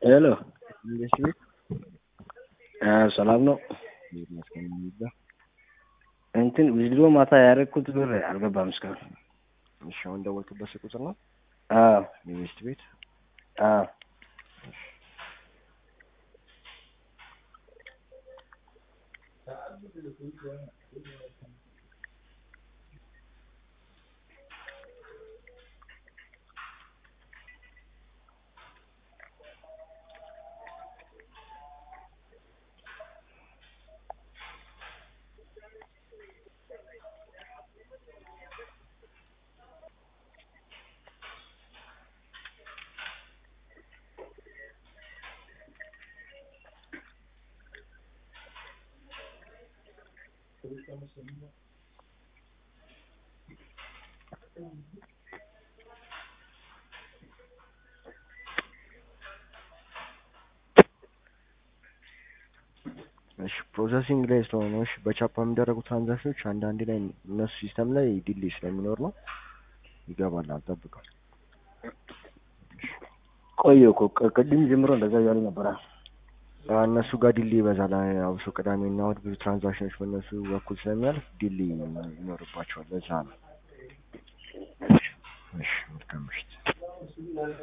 ሄሎ እንዴት ቤት ሰላም ነው። ይመስገን ይዛ እንትን ቪዲዮ ማታ ያደረግኩት ብር አልገባም እስካሁን። እሺ፣ አሁን ደወልክበት ስልክ ቁጥር ነው አዎ የሚስት ቤት አዎ እሺ ፕሮሰሲንግ ላይ ስለሆነ ነው። እሺ በቻፓ የሚደረጉ ትራንዛክሽኖች አንዳንዴ ላይ እነሱ ሲስተም ላይ ዲሌ ስለሚኖር ነው። ይገባል፣ አልጠብቀው። ቆየ እኮ ቅ- ቅድም ጀምሮ እንደዛ እያሉ ነበረ። እነሱ ጋር ዲሌ ይበዛል። አብሶ ቅዳሜና እሑድ ብዙ ትራንዛክሽኖች በእነሱ በኩል ስለሚያልፍ ዲሌ ይኖርባቸዋል። ለዛ ነው። እሺ መልካም ምሽት።